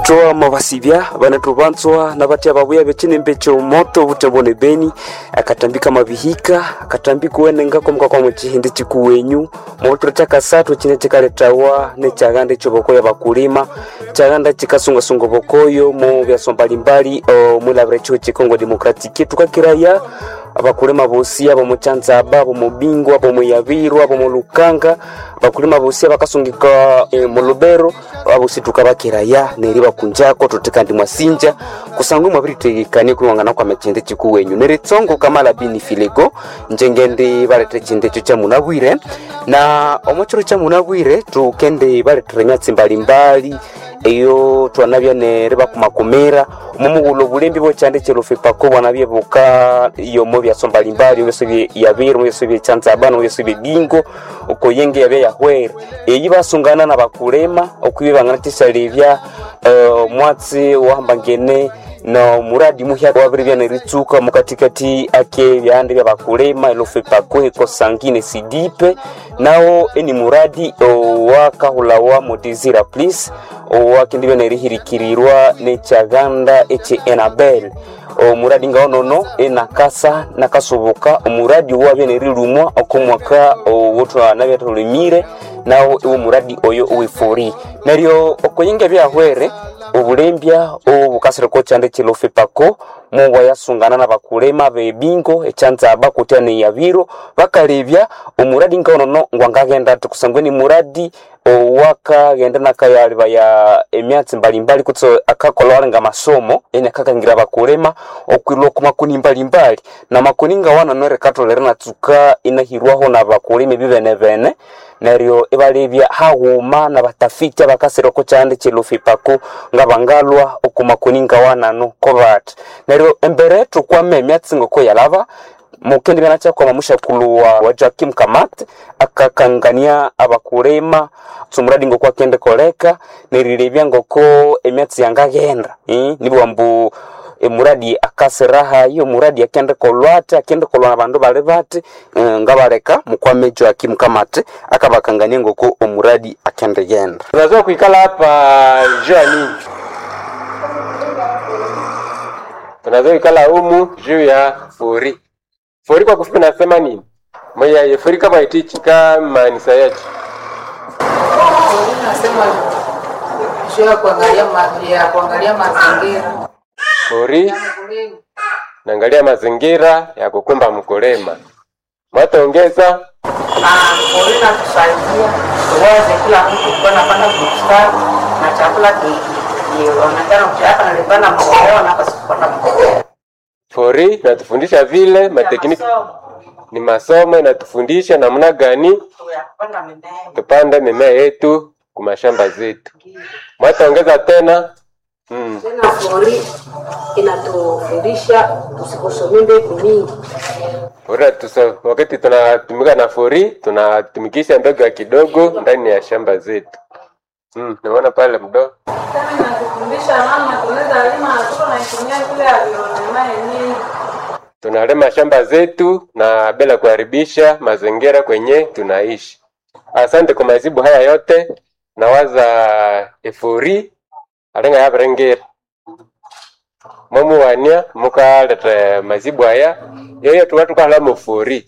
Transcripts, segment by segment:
toa mavasivya vanatuvanzwa na vatia vavuya vecine mbecho moto vutembone beni akatambika mavihika akatambika uenengako mukakwa muchihindi chikuwenyu motoro chakasatu chine chikaletawa nechaganda chovokoya vakulima chaganda chikasungasunga vokoyo mu vyaso mbalimbali mwilavira chiho chikongo demokratiki tukakiraya abakulima bosi abo muchanzaba abo mubingo abo muyabiru abo mulukanga abakulima bosi abakasungika e, mulubero abosi tukabakiraya neri bakunjako tutikandi mwasinja kusangwe mwabiritegekanie kuliwangana kwa machende chikuwenyu neri tsongo kamala bini filego njengende balete chindecho cha munabwire na omochoro cha munabwire tukende baletere myatsi mbalimbali eyo twanabya nere bakumakomera mumugulo bulembi bochande chelofe pako bwanabye buka yomo byaso mbalimbali byose bye yabiro byose bye chanzabana byose bye bingo uko yenge yabe yahwere eyi basungana na bakulema okwibe bangana tisalebya uh, mwatsi wahambangene na muradi muhya wabiri bya neritsuka mukatikati ake byande bya bakulema elofe pako eko sangine sidipe nao eni muradi wakahulawa modizira please wakindi bya nerihirikirirwa nechaganda eche enabel omuradi ngaonono enakasa nakasubuka omuradi wabya nerilumwa okomwaka wotwana byatulimire nawo iwo muradi oyo uwifuri neryo okoyinga byahwere obulembya obukasireko chande chilofe pako muwa yasungana na bakulema bebingo echanzaba kutya neyabiro bakalebya omuradi ngaonono ngwangagenda ati kusangwe ni muradi owakagenda nakayaliba ya emyatsi mbalimbali kutso akakola walenga masomo eni akakangira bakulema okwilwa ku makuni mbalimbali na makuni ngawana nore katolere natsuka inahirwaho na bakulema ebibenebene neryo ibalebya hawuma na batafiti abakasireko chande chilofi pako nga bangalwa okumakuni ngawanano kobati neryo embere tukwama emyatsi ngoko yalaba mukendi byana chakwama mushakuluwa wa Joakim Kamat akakangania abakulema tsumuradi ngoko akende koleka nerilebya ngoko emyatsi yangagenda eh? nibwambu emuradi akasiraha iyo muradi akende kolwate akende kolwa na bandu bali bati uh, ngabaleka mukwame Joakim Kamat akabakangania ngoko omuradi akende genda tunaweza kuikala hapa juu ya nini tunaweza kuikala humu juu ya furi fori kwa kufupi nasema nini moya fori kama itichika manisa yetu nasema juu ya kuangalia ma, ya kuangalia mazingira fori ya mkulima. naangalia mazingira ya kukumba mkulima mwataongeza na pori natusaidia tuweze kila mtu kuwa napanda bustani na chakula kionekana mchaka nalipanda mkoa na kasipanda mkoa fori natufundisha vile matekniki ni masomo inatufundisha namna gani kuyapanda mimea tupande mimea yetu kumashamba zetu mwataongeza tena mm. tena fori inatufundisha tusikusomie mbegu mingi Ora tuso, wakati tunatumika na fori tunatumikisha mbegu ya kidogo ndani ya shamba zetu. Mm, naona pale mdo. Tena inatufundisha namna tunaweza lima na tuko naitumia vile alionema yenyewe. Tunalima shamba zetu na bila kuharibisha mazingira kwenye tunaishi. Asante kwa majibu haya yote. Nawaza efori alenga yabrengera mwamuwania mukaleta majibu haya yoyo tuka tukahala mufuri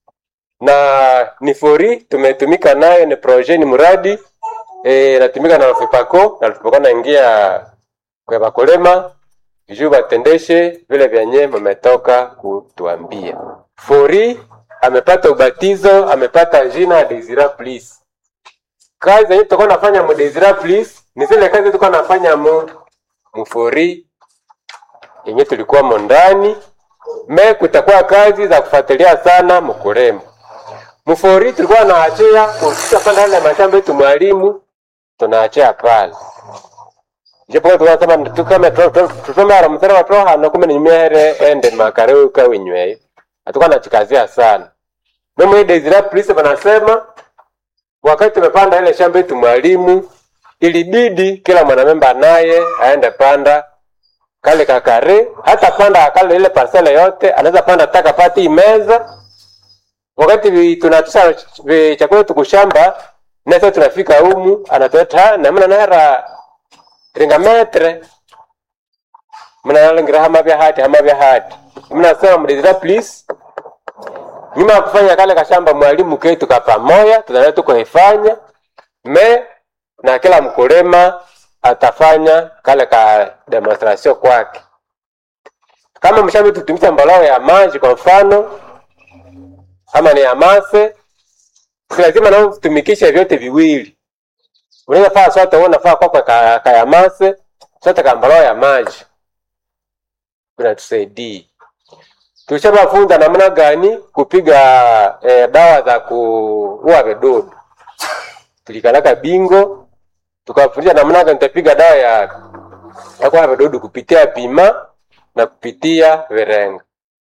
na ni fori tumetumika nayo ni projet ni mradi e, natumika na Lufipako na Lufipako naingia kwa bakulema juu batendeshe vile vyenye mmetoka kutuambia. Fori amepata ubatizo, amepata jina Desira Please. Kazi zenye tutakuwa nafanya mu Desira Please ni zile kazi tulikuwa nafanya mu mufori yenye tulikuwa mo ndani me kutakuwa kazi za kufuatilia sana mkulima mfori tulikuwa naachia kufika pale ndani ya mashamba yetu mwalimu tunaachia pale japo tulikuwa kama tukame tusome ara msara wa toha na kumbe ni mere ende makareu ka winywe atakuwa anachikazia sana mimi ile Desire Police wanasema wakati tumepanda ile shamba yetu mwalimu ilibidi kila mwanamemba naye aende panda kale kakare hata panda kale ile parcele yote anaweza panda taka pati imeza wakati vi- tunatusha vi- chakula tukushamba nasa tunafika humu anatota namna nahera ringa metre mnalangira hama vya hati hama vya hati mnasema mdezira please nyuma ya kufanya kale kashamba mwalimu ketu kapamoya tunaenda tukuhifanya me na kila mkulima atafanya kale ka demonstration kwake kama mshambi tutumisa mboleo ya maji kwa mfano ama ni ya mase si lazima nao tumikishe vyote viwili unaweza faa sote wewe unafaa kwako ka, ka ya mase sote ka mboleo ya maji inatusaidia tushabafunza namna gani kupiga eh, dawa za kuua vidudu tulikalaka bingo tukafundisha namna gani tutapiga dawa ya ya kuua vidudu kupitia pima na kupitia virenga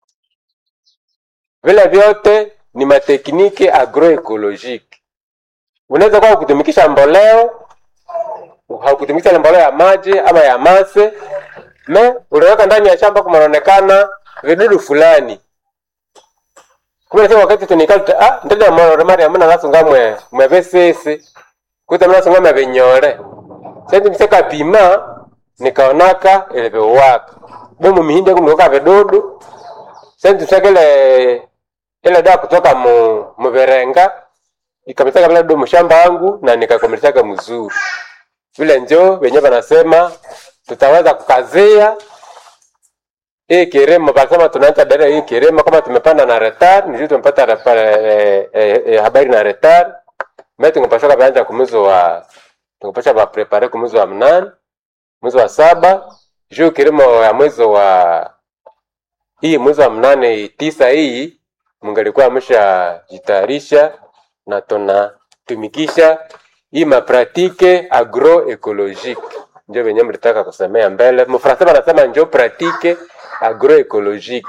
vile vyote ni matekniki agroekolojiki unaweza kuwa kutumikisha mboleo haukutumikisha mboleo ya maji ama ya mase me unaweka ndani ya shamba kumaonekana vidudu fulani kumbe sasa wakati tunikata ah ndende moro mari amuna nasunga mwe mwe vesese kuta mna sunga mwe benyore sasa mseka pima nikaonaka ile bewaka bomu mihindi kumtoka vidudu sasa tusekele ile dawa kutoka mu muberenga ikamtaka vile dudu mshamba wangu na nikakomeleshaga mzuri vile njo wenyewe wanasema tutaweza kukazia hii kilimo wanasema tunaanza dada hii kilimo kama tumepanda na retar ndio tumepata repa- eh, eh, eh, habari na retar mimi tungepasha kaanza kumwezi wa tungepasha ba prepare kumwezi wa mnane mwezi wa saba juu kilimo ya mwezi wa hii mwezi wa mnane tisa hii mungalikuwa ameshajitayarisha na tunatumikisha hii mapratike agroecologique ndio venye mlitaka kusemea mbele mfransa wanasema njo pratike agroecologique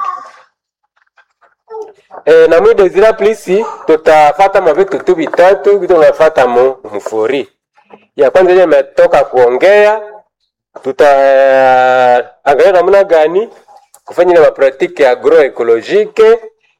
e, na mwi desira plisi tutafata mavitu tu vitatu vitu tunafata mu mfuri ya kwanza yenye imetoka kuongea tutaangalia namna gani kufanya ile mapratike agroecologique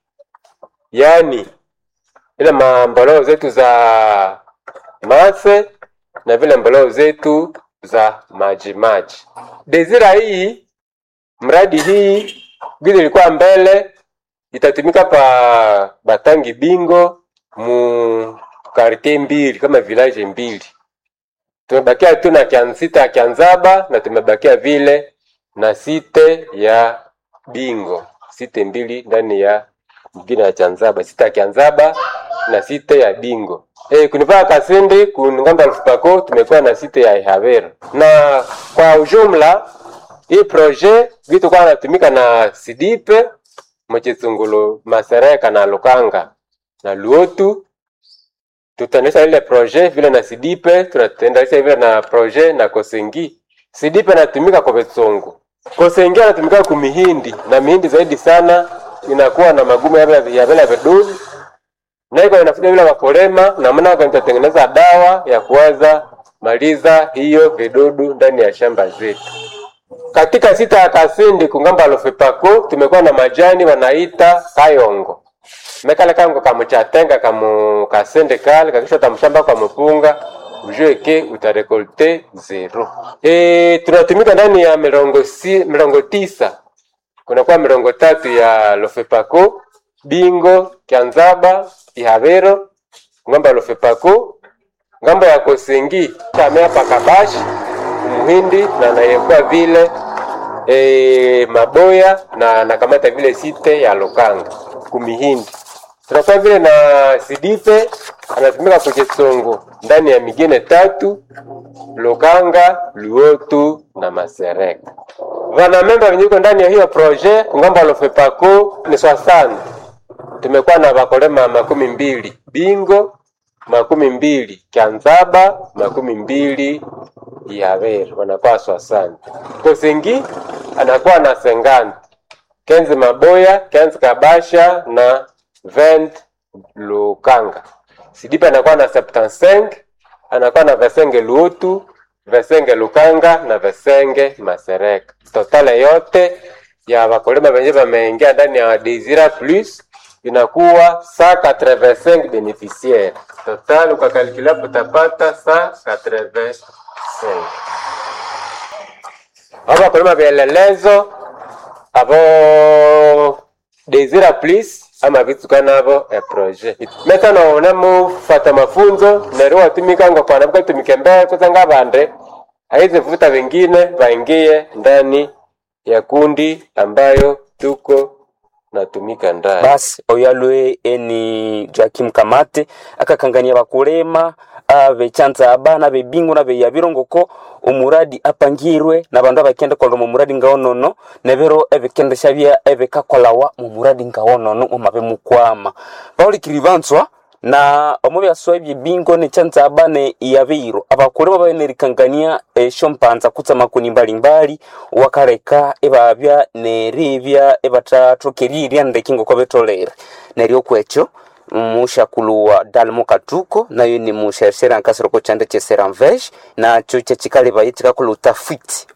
yani ile mamboleo zetu za mase na vile mboleo zetu za maji maji. Desira hii mradi hii vile ilikuwa mbele itatumika pa Batangi Bingo mu kartie mbili kama village mbili. Tumebakia tu na Kiansita ya Kianzaba na tumebakia vile na site ya Bingo, site mbili ndani ya mgine ya Chanzaba, site ya Kianzaba na site ya Bingo. E, kunivaa Kasindi kungambo Lufupako tumekuwa na site ya Ihavero, na kwa ujumla hii projet vitu kwa natumika na Sidipe Mchitsungulu Masereka na Lukanga na Luotu tutaendesha ile projet vile na Sidipe, tunatendanisha vile na projet na Kosengi. Sidipe anatumika kwa Betsungu, Kosengi anatumika ku mihindi na mihindi zaidi sana inakuwa na magumu ya vile ya vile vidudu na iko inafuta vile wakulima namna gani tutatengeneza dawa ya kuweza maliza hiyo vidudu ndani ya shamba zetu. Katika sita ya Kasindi kungamba Lufipako tumekuwa na majani wanaita kayongo mekale kango kamuchatenga kamu kasende kale kakisha tamshamba kwa mupunga ujue ke utarekolte zero. E, tunatumika ndani ya mirongo, si, mirongo tisa kunakuwa mirongo tatu ya Lofepako, Bingo, Kianzaba, Ihavero, ngamba ya Lofepako, ngambo ya Kosengi, kamea pakabashi Muhindi na nayekuwa vile e, Maboya na nakamata vile site ya Lokanga kumihindi tunakuwa vile na Sidipe anatumika kuchesongo ndani ya migine tatu Lokanga, Luotu na Masereka. Vanamemba venye iko ndani ya hiyo projet kungamba Lofepako ni swasana. Tumekuwa na vakolema makumi mbili Bingo, makumi mbili Kianzaba, makumi mbili Ihavero, wanakuwa swasana. Kosengi anakuwa na sengani Kenzi Maboya, Kenzi Kabasha na Vent Lukanga. Sidipe anakuwa na 75, anakuwa na Vesenge Luotu, Vesenge Lukanga na Vesenge Masereka. Totale yote ya wakulima wenye wameingia ndani ya Desira Plus inakuwa 185 beneficiaires. Total ukakalkula utapata 185. abo bakulima vielelezo abo desira please ama bitsuka nabo e projet mesa noona mufata mafunzo neryo watumikanga kwana bukatumike mbele kusanga abande aizi vuta wengine waingie ndani ya kundi ambayo tuko natumika ndani basi oyo alwe eni Joakim Kamate akakangania bakulema abechanza abana bebingo na beya birongoko omuradi apangirwe na bandu abakende kola mu muradi ngaonono nebero ebikendesha bya ebikakolawa mu muradi ngaonono omabe mukwama baulikiri banswa na omu byaswa ebyebingo nechanza abane yabiro abakulema babenerikangania esyo mpanza kutsa makuni mbalimbali wakareka ebabya neribya ebatathokerirya ndeki ngoko betolere neryo kwekyo mushakulu wa dalmo katuko nayo ni mushashera nkasiroko chande cheseramvesh nacho chechikalebaye chikakola utafiti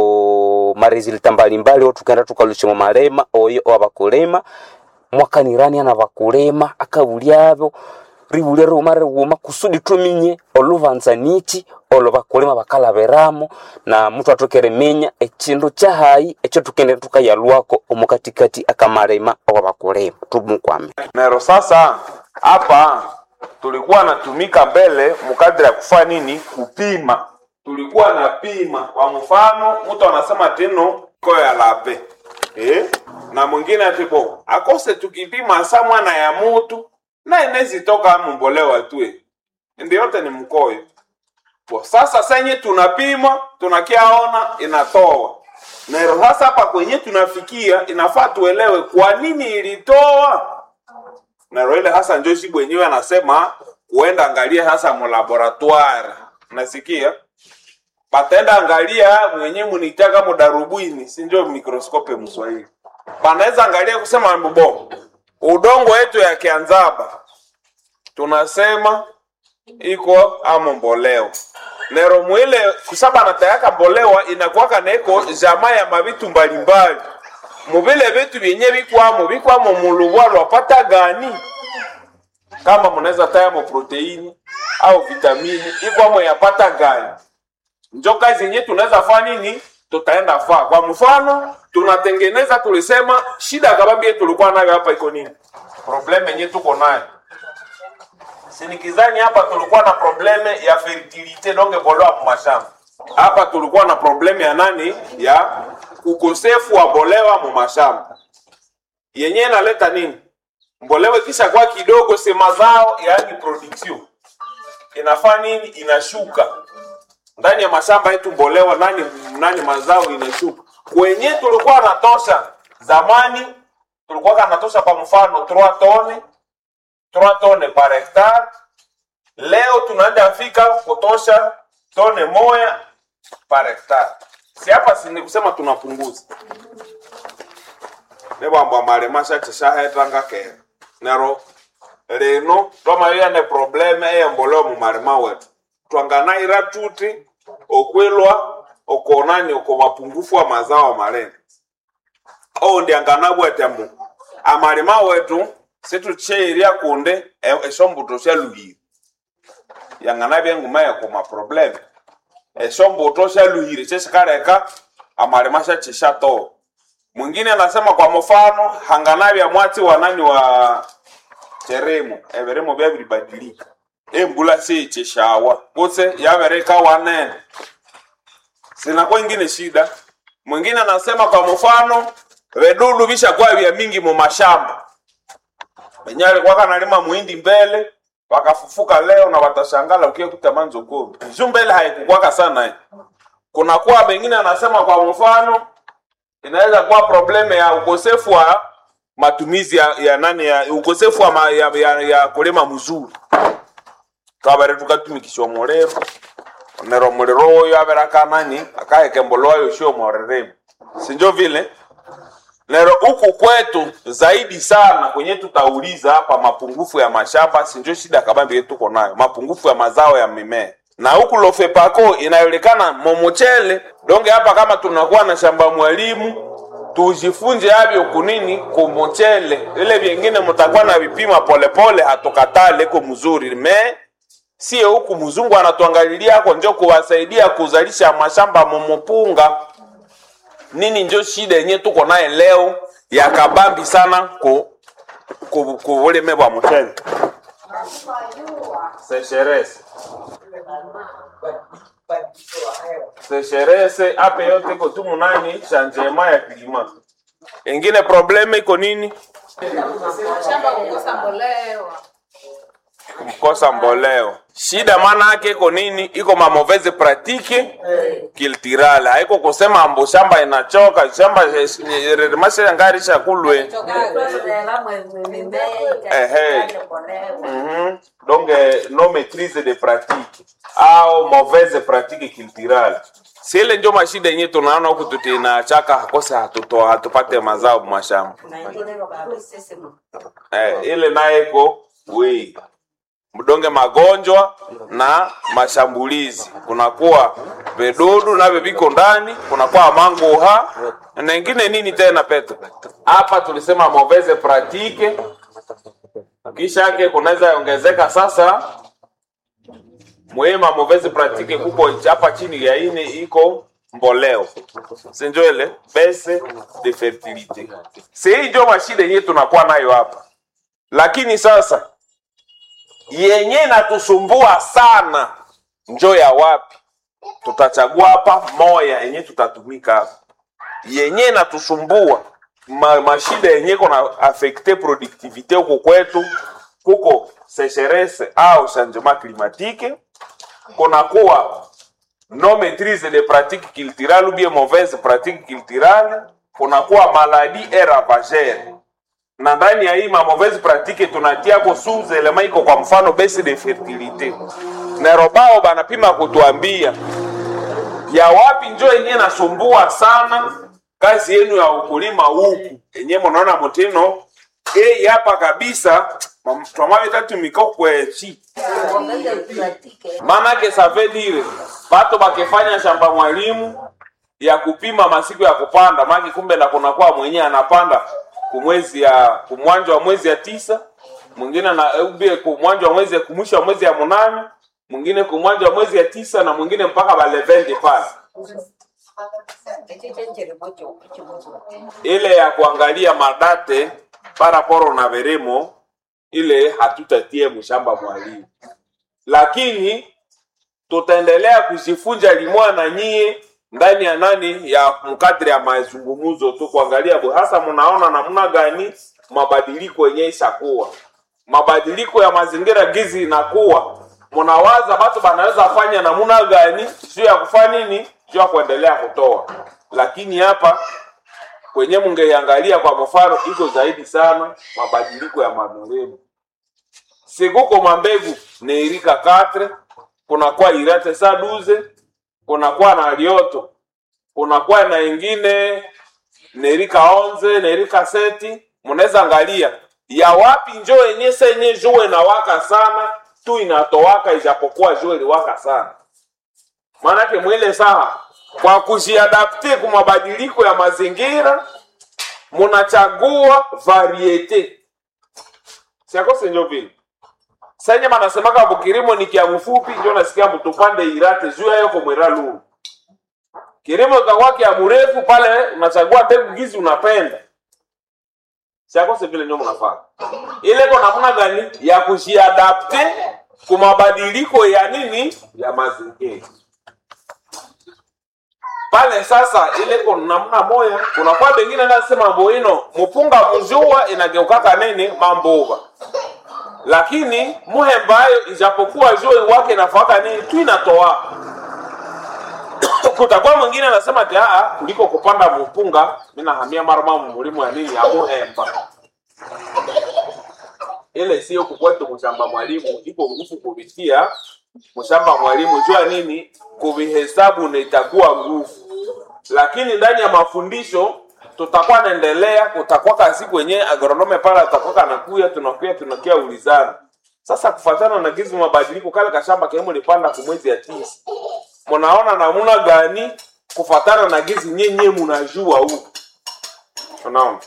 oko maresulta mbalimbali otukenda tukalusha mu malema oyo owabakulema mwakanirania na bakulema akabulyabo ribulya riwuma riwuma kusudi tuminye olubanza niki olo bakulema bakalaberamo na mutu atokere menya ekindu kyahayi ekyo tukende tukayalwako omukatikati akamalema owa bakulema tumukwame nero sasa hapa tulikuwa natumika mbele mukadiri ya kufanya nini kupima tulikuwa na pima kwa mfano mtu anasema teno ko ya lape eh? na mwingine atibo akose tukipima sa mwana ya mutu na inezitoka mumbolewa tue ndi yote ni mkoyo Bo, sasa senye tunapima tunakiaona inatoa nero sasa hapa kwenye tunafikia inafaa tuelewe kwa nini ilitoa nero ile hasa njo shi mwenyewe anasema kuenda angalia hasa mulaboratoire nasikia batenda angalia mwenye munitaka mudarubini sinjo mikroskope mswahili banaweza angalia kusema mbo udongo wetu ya kianzaba tunasema iko amo mboleo nero mwile kusaba natayaka mbolewa inakuwaka neko jamaa ya mavitu mbalimbali muvile vitu vyenye bikwamo bikwamo mulubwa lwapata gani kama munaweza tayamo proteini au vitamini ikwamo yapata gani njo kazi yenye tunaweza faa nini tutaenda faa kwa mfano tunatengeneza tulisema shida kabambie tulikuwa nayo hapa iko nini probleme yenye tuko nayo sinikizani hapa tulikuwa na probleme ya fertilite donge bolewa mumashamba hapa tulikuwa na probleme ya nani ya ukosefu wa bolewa mumashamba yenye inaleta nini mbolewa kisha kwa kidogo se mazao yaani production inafaa nini inashuka ndani ya mashamba yetu mbolewa nani nani mazao inashuka kwenye tulikuwa natosha zamani tulikuwa kanatosha kwa mfano 3 tone 3 tone par hectare leo tunaenda fika kutosha tone moya par hectare si hapa sini kusema tunapunguza nebwambwa malema shachishahethanga kera nero lino twamaliya ne probleme eyembolewa mu malema wetu twanganaira tuti okwilwa okonani oko mapungufu wa mazao malema ou ndianganabwetemu amalima wetu situcheirya kunde e- esombuto syaluhire yanganabya enguma yako maprobleme esombuto syaluhire kyesikaleka amalima syakyishatoa mwingine anasema kwa mfano hanganabya mwatsi wanani wa cheremo ebirimo byabiribadilika embula siyikyishawa kutse yabereka wanene sinakuwa ingine shida mwingine anasema kwa mfano vedudu vishakuwa vya mingi mu mashamba wenye alikuwa kanalima muhindi mbele wakafufuka leo na watashangala ukie kutamanzo kumi juu mbele haikukwaka sana eh. kunakuwa mengine anasema kwa mfano inaweza kuwa probleme ya ukosefu wa matumizi ya, ya nani ya ukosefu wa ma, ya, ya, ya kulima mzuri twabere tukatumikisha muliro nero muliro oyo abere akanani akahekemboloa yoshio moreremu sinjo vile nero huku kwetu zaidi sana kwenye tutauliza hapa mapungufu ya mashamba sinjo shida kabambi yetu tuko nayo mapungufu ya mazao ya mimea na huku lofepako inayolikana momochele donge hapa kama tunakuwa na shamba mwalimu tujifunze avyo kunini kumochele ile vyengine mutakuwa na vipima polepole hatukatale ko mzuri me sio huku mzungu anatuangalilia ako njo kuwasaidia kuzalisha mashamba momopunga nini njo shida yenye tuko naye leo ya kabambi sana ku ku ku bulime bwa muchele sécheresse sécheresse ape yote iko tu munani changement ya klima ingine probleme iko nini shamba kukosa mbolea kukosa mboleo shida maana yake iko nini iko mamauvaise pratique culturale haiko kusema ambo shamba inachoka shamba mashangarisha kulwe Mhm. donc euh, no maîtrise de pratique au mauvaise pratique culturale sile njo mashida yenye tunaona huku tutinachaka hakose hatuto hatupate mazao mashamba eh, ile naye iko wei mdonge magonjwa na mashambulizi kunakuwa vidudu navyo viko ndani kunakuwa manguha na ingine nini tena petro hapa tulisema mauvaise pratique kisha yake kunaweza ongezeka sasa mwema mauvaise pratique kuko hapa chini ya ine iko mboleo sinjoele bese de fertilite sei njo mashida yenyewe tunakuwa nayo hapa lakini sasa yenye natusumbua sana njo ya wapi tutachagua hapa moya yenye tutatumika hapa yenye natusumbua ma, mashida yenye kona afekte productivite huko kwetu kuko sécheresse au changement climatique kunakuwa no maîtrise de pratique culturale ou bien mauvaise pratique culturale kunakuwa maladie et ravagere na ndani ya hii mauvaise pratique tunatiako sous element iko kwa mfano baisse de fertilité nerobao banapima kutuambia ya wapi njo yenye nasumbua sana kazi yenu ya ukulima huku yenye munaona mutino ei hapa kabisa twamavitatumika kwechi maanake save dire bato bakifanya shamba mwalimu ya kupima masiku ya kupanda maki kumbe na kunakuwa mwenye anapanda kumwezi ya kumwanja wa mwezi ya tisa mwingine na ubie kumwanja wa mwezi ya kumwisho wa mwezi ya munane mwingine kumwanja wa mwezi ya tisa na mwingine mpaka balevende pale ile ya kuangalia madate paraporo na veremo ile hatutatie mshamba mwalimu lakini tutaendelea kujifunza limwa na nyie ndani ya nani ya mkadri ya mazungumzo tu kuangalia bu- hasa mnaona namna gani mabadiliko yenye ishakuwa mabadiliko ya mazingira gizi inakuwa mnawaza batu banaweza fanya namna gani juu ya kufanya nini juu ya kuendelea kutoa lakini hapa kwenye mungeiangalia kwa mfano iko zaidi sana mabadiliko ya madoremu sikuko mambegu neirika katre kunakuwa irate saduze kunakuwa na lioto kunakuwa na ingine nerika onze nerika seti mnaweza angalia ya wapi njo yenye senye jue na waka sana tu inatowaka ijapokuwa jue liwaka sana maanake mwile saha kwa kujiadapte ku mabadiliko ya mazingira munachagua variete siakose njo vile senye manasemaka bukirimo ni kia mfupi njo nasikia mtupande irate juu yayo komwera lulu kilimo kikakuwa kia mrefu pale unachagua mbegu gizi unapenda siakose vile ndio mnafanya ile ko namna gani ya kujiadapte ku mabadiliko ya nini ya mazingira pale sasa ile ko namna moya kunakuwa bengine nasema mboino mupunga mjua inageukaka nini mambuva lakini muhembayo ijapokuwa jua wake nafaka nini tu inatoa kutakuwa mwingine anasema ati aa kuliko kupanda mupunga mi nahamia marama mulimu ya nini ya muhemba ile sio kukwetu mshamba mwalimu iko nguvu kupitia mshamba mwalimu jua nini kuvihesabu na itakuwa nguvu lakini ndani ya mafundisho tutakuwa naendelea kutakuwa kazi kwenye agronome pale atakuwa kanakuya tunakuya tunakia ulizana sasa kufatana na gizi mabadiliko kale kashamba kemu lipanda kumwezi ya tisa mnaona namuna gani kufatana na gizi nyenye munajua huku unaona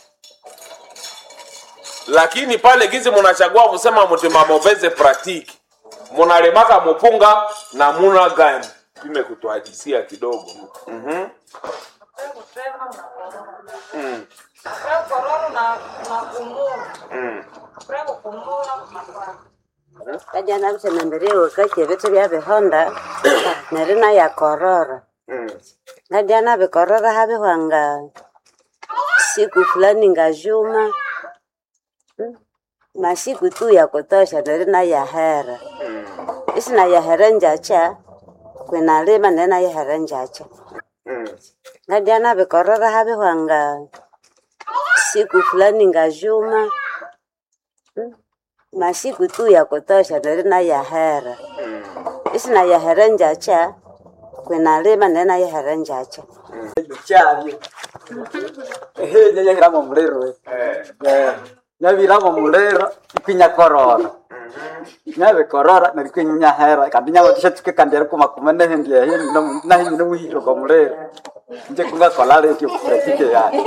lakini pale gizi munachagua kusema mutima mauvaise pratique munalemaka mupunga namuna gani pime kutuhadisia kidogo mm-hmm. unatema unakorora Mm. Après korora una- unakumula Mm. Après kukumula unapanda kajana visenambiriwe kake vitu vya vihonda nerina ya korora Mm. ngadiana vikorora havihwanga siku fulani ngajuma Mm. masiku tu ya kutosha nerina yahera isina yahera njacha kwinalima nena yahera njacha Mm. ngadiana vikorora havihwanga siku fulani ngajuma Mm. masiku tu ya kutosha nerina yahera isina yahera njacha kwinalima nena yahera njacha cyabyo ehe nyanyahiramo muliro Eh. nyabiramo muliro ikwinya-korora nyabikorora narikwinyahera kandi nyabatisha tukikandira kumakuma nehendia nahinyi nomuhiro kwa muliro nje kungakola retio kupratike yayo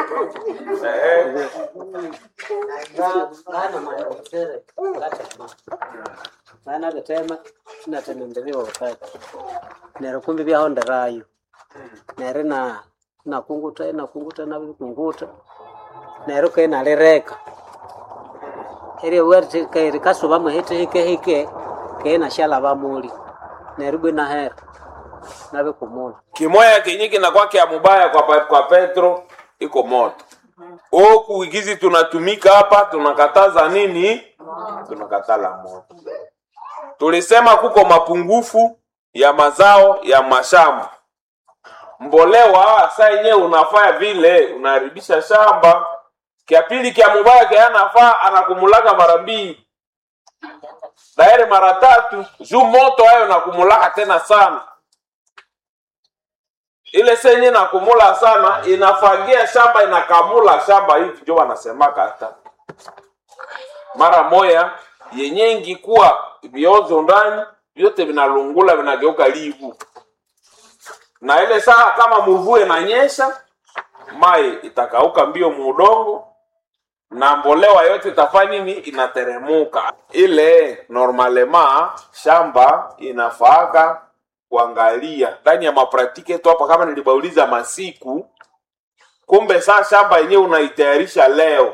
Bana betema sinatenendelewa wakati nero kumbi byahonderayo nere na nakunguta nakunguta nabikunguta nero ke nalireka eri werte ke kasuba muhete hike hike ke na shala bamuli nero bwe na hera nabikumula kimoya kenye kinakuwa kya mubaya kwa, pa- kwa petro iko moto oku igizi tunatumika hapa tunakataza nini tunakatala moto tulisema kuko mapungufu ya mazao ya mashamba mbolewa saa yenyewe unafanya vile unaharibisha shamba kya pili kya mubaya kyanafaa anakumulaka mara mbili dairi mara tatu juu moto hayo nakumulaka tena sana ile senye nakumula sana inafagia shamba inakamula shamba hivi ndio wanasemaka hata mara moya yenye ingikuwa viozo ndani vyote vinalungula vinageuka livu na ile saa kama mvua inanyesha mai itakauka mbio muudongo na mbolewa yote itafanya nini inateremuka ile normalema shamba inafaaka kuangalia ndani ya mapratiki yetu hapa kama nilibauliza masiku kumbe saa shamba yenyewe unaitayarisha leo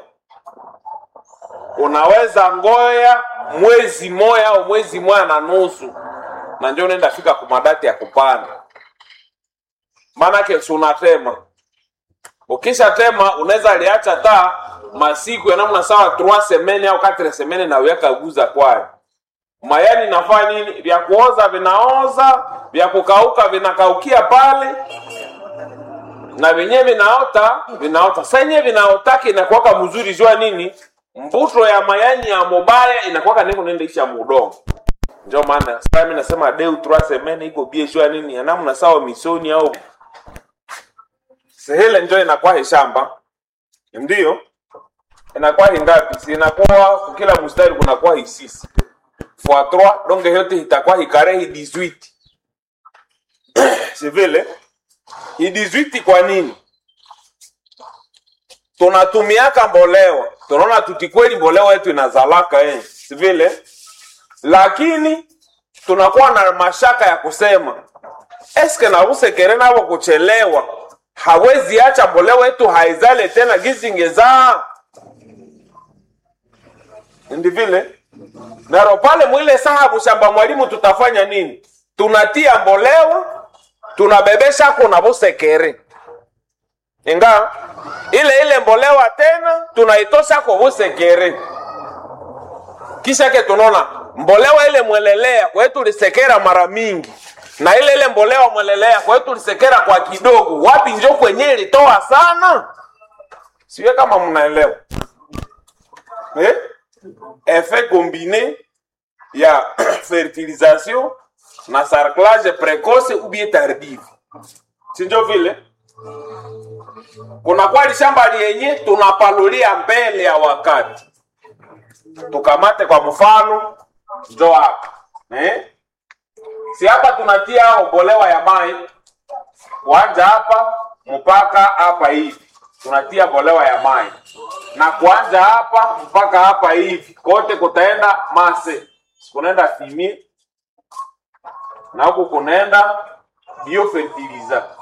unaweza ngoya mwezi moya au mwezi moya na nusu na njo unaenda fika kumadati ya kupanda maanake si unatema ukishatema unaweza liacha taa masiku ya namna sawa 3 semene au 4 semene na uyaka guza kwayo mayani nafanya nini vya kuoza vinaoza vya kukauka vinakaukia pale na vyenyewe vinaota vinaota sa yenyewe vinaotaka inakuwaka mzuri jua nini mbuto ya mayani ya mobaya inakuwaka niko nendeisha mudongo ndio maana sasa mimi nasema deu 3 semene iko bie jua nini ya namna sawa misoni au sehele njo inakuwa heshamba ndio inakuwa hingapi si inakuwa kwa kila mstari kunakuwa hisisi fois 3 donc yote itakuwa hikare hi 18 si vile hi 18 kwa nini tunatumiaka mbolewa tunaona tutikweli mbolewa yetu inazalaka eh. si vile lakini tunakuwa na mashaka ya kusema eske navusekere navo kuchelewa hawezi acha mbolewa yetu haizale tena gizi ingezaa ndi vile naro pale mwile sahabu shamba mwalimu tutafanya nini tunatia mbolewa tunabebesha ko navusekere inga ile ile mbolewa tena tunaitosha ko vusekere kisha ke tunaona mbolewa ile mwelelea kwa hiyo tulisekera mara mingi na ile ile mbolewa mwelelea kwa hiyo tulisekera kwa kidogo wapi njo kwenye ilitoa sana siwe kama mnaelewa eh? effet combiné ya fertilisation na sarclage précoce ou bien tardive sinjo vile kuna kwali shamba liyenye tunapalulia mbele ya wakati tukamate kwa mfano njo hapa eh? si hapa tunatia obolewa ya mai kuanja hapa mpaka hapa hivi tunatia bolewa ya mai na kuanja hapa mpaka hapa hivi kote kutaenda mase kunaenda fimi na huku kunaenda biofertiliza